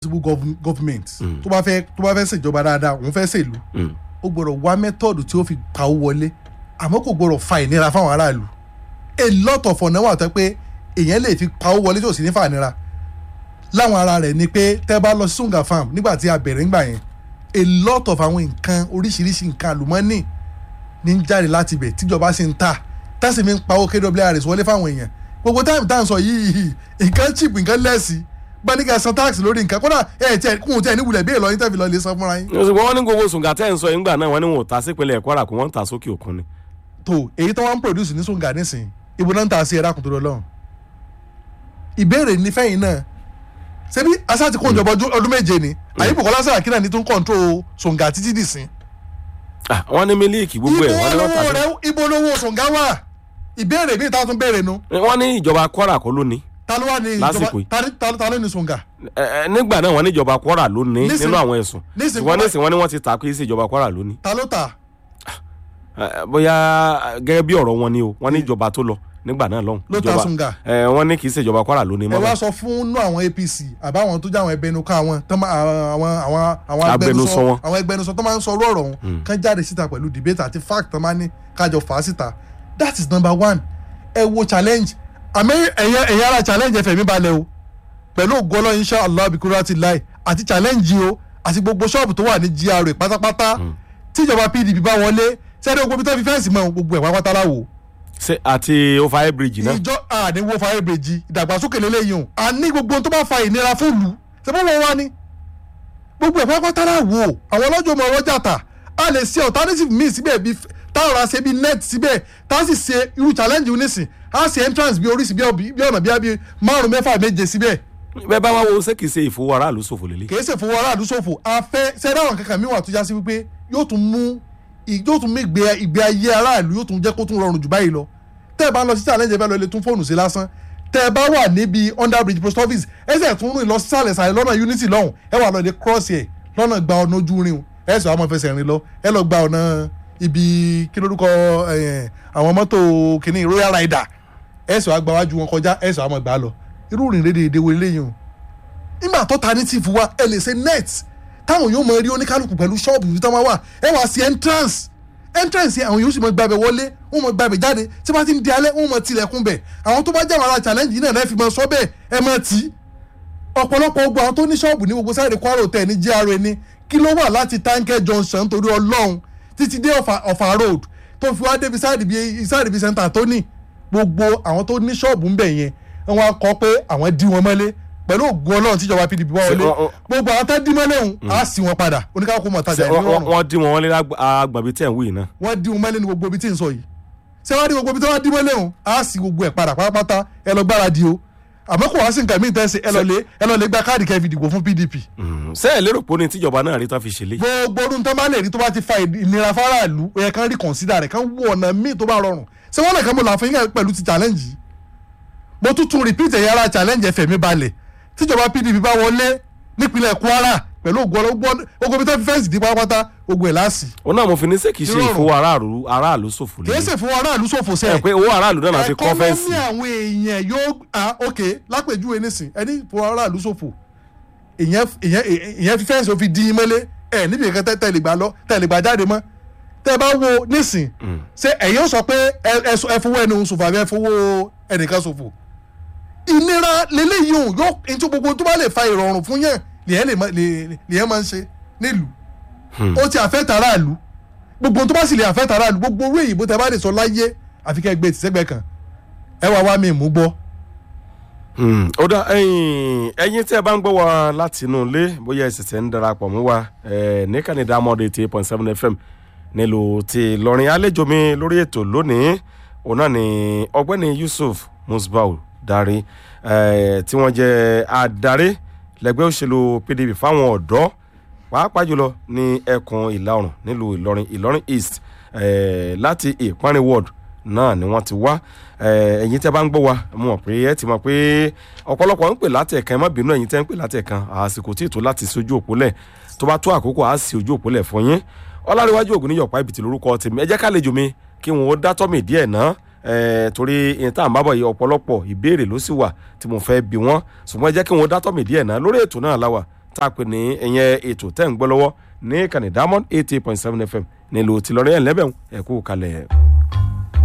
responsible government tó bá fẹ́ tó bá fẹ́ ṣèjọba dáadáa òun fẹ́ ṣèlú ó gbọ́dọ̀ wá mẹ́tọ́ọ̀dù tí ó fi pawó wọlé àmọ́ kò gbọ́dọ̀ fa ìnira fáwọn aráàlú a lot of ọ̀nà wà tó pé èèyàn lè fi pawó wọlé tí ò sí ní fa ìnira láwọn ara rẹ̀ ni pé tẹ́ bá lọ sí Sunga farm nígbà tí a bẹ̀rẹ̀ ńgbà yẹn a lot of àwọn nǹkan oríṣiríṣi nǹkan àlùmọ́ọ́nì ní ń jáde láti ibẹ̀ tíjọba sì ń tà tẹ́sí mi ń pawó KWRS wọlé fáwọn èèyàn gbogbo táìmù tá à ń sọ yìí nǹkan cheap nǹkan lẹ́sì gbaniga san tax lórí nǹkan kódà ẹ tiẹ̀ kún tiẹ̀ níwulẹ̀ bí èlò yín tẹ́ fi lọ lè san fúnra yín. ṣùgbọ́n wọ́n ní gbogbo Sunga tẹ́ ń sọ yín gbà náà wọ́n ní wọn ò ta sípínlẹ̀ Kwara kó wọ́n ń ta sókè òkun ni. tó èyí tó wọ́n ń produce ní Sunga nísìnyí ibo náà ń ta sí ẹ̀rá kùtù lọ́lọ́run. ìbéèrè ní fẹ́yìn náà ṣebí asa ti kó ìjọba ọdún méje ni àyíbùkọ́lá Sàràkí náà ní tó ń control Sunga títí dì sí. wọ́n ní mílíìkì gbogbo ẹ̀ wọ́n ní wọ́n ta sí. ibo lówó Sunga wà ìbéèrè mi ìta tún béèrè nu. wọ́n ní ìjọba Kwara kọ́ ló ní ta ló wà ní Lásìkò ìjọba ta ni- ta ta ló ní Sunga. ẹ ẹ nígbà náà wọ́n ní ìjọba Kwara ló ní Nísìn- nínú àwọn ẹ̀sùn nísìn ṣùgbọ́n Kwara- nísìn wọ́n ní wọ́n ti ta pé sí ìjọba Kwara ló ní. ta ló ta Ẹ, bóyá gẹ́gẹ́ bí ọ̀rọ̀ wọn ni o wọ́n ní ìjọba tó lọ nígbà náà lọ́hùn. Ló ta Ìjọba- Sunga. ẹ wọ́n ní kì í ṣe ìjọba Kwara ló ní ẹ mọ́ wá báyìí. sọ fún nú àwọn APC àbáwọn tó jẹ́ àwọn ẹgbẹnukọ àwọn tó máa àwọn àwọn àwọn Agbẹnusọ wọn. àwọn ẹgbẹnusọ tó máa ń sọ ọ̀rọ̀ ọ̀hún kán jáde síta pẹ̀lú debate àti fact tó máa ní kájọ fà á síta that is number one ẹ wo challenge àmì ẹ̀yẹ ẹ̀yẹ ara challenge ẹ̀fẹ̀ mi balẹ̀ o pẹ̀lú ògbọ́lọ́ insha allah bikura ti láì àti challenge o àti gbogbo ṣọ́ọ̀bù tó wà ní GRA pátápátá tíjọba PDP bá wọlé sẹ́ni gbogbo tó fi fẹ́ǹsì mọ́ gbogbo ẹ̀ pátápátá láwo Ṣé àti overhead bridge náà. ìjọ àníwó fàyèbèjì ìdàgbàsókè lélẹ́yìn o àní gbogbo ohun tó bá fa ìnira fún ìlú ṣe bọ́ wọn wá ní. gbogbo ẹ̀ pápátá náà wò ó àwọn ọlọ́jọ́ ọmọ ọwọ́ jàtà a lè ṣe alternative míì síbẹ̀ bí táwọn ra ṣe bí net síbẹ̀ tá a sì ṣe irú challenge yìí nísìn a ṣe entrance bí oríṣi bí ọ̀bí- bí ọ̀nà bí abí márùn mẹ́fà méje síbẹ̀ bẹ́ẹ̀ bá wá wo ṣé kì í ṣe ìfowó aráàlú ṣòfò lélẹ̀. kìí ṣe fowó aráàlú ṣòfò afẹ́ sẹ́dáwọn kankan mi wà tó já sí wípé yóò tún mú ì- yóò tún mú ìgbé ìgbé ayé aráàlú yóò tún jẹ́ kó tún rọrùn jù báyìí lọ tẹ́ ẹ bá lọ sí challenge ẹ fẹ́ lọ ilé tún fóònù sí lásán tẹ́ ẹ bá wà níbi under bridge post office ẹsẹ̀ tún rìn lọ sísàlẹ̀ sàlẹ̀ lọ́nà unity lọ́hùn ẹ wà lọ ilé cross ẹ̀ lọ́nà gba ọ̀nà ojú rin o ẹ sọ àwọn fẹsẹ̀ rìn lọ ẹ lọ gba ọ̀nà ibi kí lórúkọ ẹ̀, àwọn mọ́tò kìíní royal rider ẹ sọ àgbàwájú wọn kọjá ẹ sọ àwọn gbà lọ irú rìn rédè èdè wo eléyìí o nígbà tó ta ní tìfù wa ẹ lè ṣe net táwọn yóò mọ rí oníkálukú pẹ̀lú ṣọ́ọ̀bù yìí táwọn wà ẹ wá sí entrance entrance yẹn àwọn yóò sì mọ gbàbẹ̀ wọlé wọn mọ gbàbẹ̀ jáde tí wọ́n ti ń di alẹ́ wọn mọ tilẹ̀kùn bẹ̀ àwọn tó bá jẹ́ àwọn ará challenge yìí náà lẹ́ẹ̀fi mọ sọ bẹ́ẹ̀ ẹ mọ tì í ọ̀pọ̀lọpọ̀ gbogbo àwọn tó ní ṣọ́ọ̀bù ní gbogbo sáré Kwara Hotel ní GRA ní kí ló wà láti Tanke Junction torí Ọlọ́run títí dé Ọ̀fà Ọ̀fà road tó fi wá débi sáré ibi sáré ibi center tó ní gbogbo àwọn tó ní ṣọ́ọ̀bù ń bẹ̀ yẹn wọ́n á kọ́ pé àwọn dí wọn mọ́lé pẹ̀lú ògùn Ọlọ́run tíjọba PDP wá Ṣé wọlé wọ́n- wọ́n- gbogbo àwọn tó dí mọ́lé ọ̀hún á sì wọn padà oníkàkó mọ̀ tajà ìlú Wọ́n- wọ́n ọ̀run wọ́n dín wọn wọlé agbàbí tẹ̀ ń wí náà. wọ́n dí wọn mọ́lé ní gbogbo ibi tí ń sọ yìí ṣé wọ́n dí gbogbo ibi tí wọ́n dí mọ́lé ọ̀hún á sì gbogbo ẹ̀ padà pátápátá ẹ lọ gbáradì o àmọ́ kò wá sí nǹkan míì tẹ́sí ẹ lọ lé ẹ lọ lé gba káàdì kẹfì dìbò fún PDP ṣé ẹ lérò pé ó ní tíjọba náà rí tán fi ṣẹlẹ̀. gbogbo ọdún tó bá lè rí tó bá ti fa ìnira fáráàlú ó yẹ kán rí kọ̀nsídà rẹ̀ kán wọ ọ̀nà míì tó bá rọrùn ṣé wọ́n lè kán mo là fún yín pẹ̀lú ti challenge yìí mo tún tún repeat ẹ̀yà ara challenge ẹ̀fẹ̀ mi balẹ̀ tíjọba PDP bá wọlé nípínlẹ̀ Kwara pẹ̀lú ògùn ọlọ́gbọ́n ogun ibi tó fi fẹ́ǹsì dí pátápátá ogun ẹ̀ láàsì òun náà mo fi ní ṣé kì í ṣe Nírọ̀rùn. ìfowó aráàlú aráàlú ṣòfò kì í lélẹ̀. ṣe fún aráàlú ṣòfò ẹ sẹ́ẹ̀ pé owó aráàlú náà la fi kọ́ fẹ́ǹsì. ẹkọ́nọ́mì àwọn èèyàn yóò ah ok lápèjúwe nísìn ẹni fún aráàlú ṣòfò ìyẹn ìyẹn ìyẹn fi fẹ́ǹsì òfin dín in mọ́lé ẹ níbi ìkan tẹ́ tẹ́lẹ̀ gbà lọ tẹ́lẹ̀ gbà jáde mọ́ tẹ́ bá wo nísìn ṣé ẹ̀yin ó sọ pé ẹ ẹ sọ- ẹ fowó ẹni òun ṣòfò àbí ẹ fowó ẹnìkan ṣòfò ìnira lélẹ́yìí òun yóò ntí gbogbo tó bá lè fa ìrọ̀rùn fún yẹn lèyẹn lè má- lè- lèyẹn máa ń ṣe nílùú ó ti àfẹ́tà aráàlú gbogbo tó bá sì lè àfẹ́tà aráàlú gbogbo owó èyìnbó tẹ bá lè sọ láyé àfi kẹ́ gbé tìṣẹ́gbẹ́ kan ẹ wá wá mi mú gbọ́. Hmm, ó dá ẹ̀yin ẹ̀yin tí ẹ bá ń gbọ́ wa láti inú ilé bóyá ẹ ṣẹ̀ṣẹ̀ ń darapọ̀ mú wa ẹ̀ ní Canada mọ́ọ̀dé eighty eight point seven FM nílùú ti Ìlọrin àlejò mi lórí ètò lónìí òun náà ni ọgbẹ́ni Yusuf Musbau Dari ẹ̀ tí wọ́n jẹ́ adarí lẹ́gbẹ́ òṣèlú PDP fáwọn ọ̀dọ́ pàápàá jùlọ ní ẹkùn ìlà oòrùn nílùú Ìlọrin Ìlọrin East ẹ̀ láti Ìpánrin ward náà ni wọ́n ti wá ẹ̀, ẹ̀yin tí a bá ń gbọ́ wa mo mọ̀ pé ẹ ti mọ̀ pé ọ̀pọ̀lọpọ̀ ń pè látẹ̀kan ẹ má bínú ẹ̀yin tẹ́ ń pè látẹ̀kan àsìkò tí ètò láti sojú òpólẹ̀ tó bá tó àkókò á sì ojú òpólẹ̀ fún yín ọlárẹ̀wájú ògùn níyọ̀pá ìbìtì lórúkọ tèmi ẹ jẹ́ ká lejò mi kí wọn ó dátọ́ mi díẹ̀ ná ẹ̀, torí ìyẹn tá à ń bábọ̀ yìí ọ̀pọ̀lọpọ̀ ìbéèrè ló sì wà tí mo fẹ́ bi wọ́n ṣùgbọ́n ẹ jẹ́ kí wọn ó dátọ́ mi díẹ̀ ná lórí ètò náà láwà tá a pè ní ìyẹn ètò tẹ́ ń gbọ́ lọ́wọ́ ní kàní diamond eighty point seven fm nílùú tìlọrin ẹ̀ lẹ́bẹ̀ẹ́ ẹ̀kú kalẹ̀.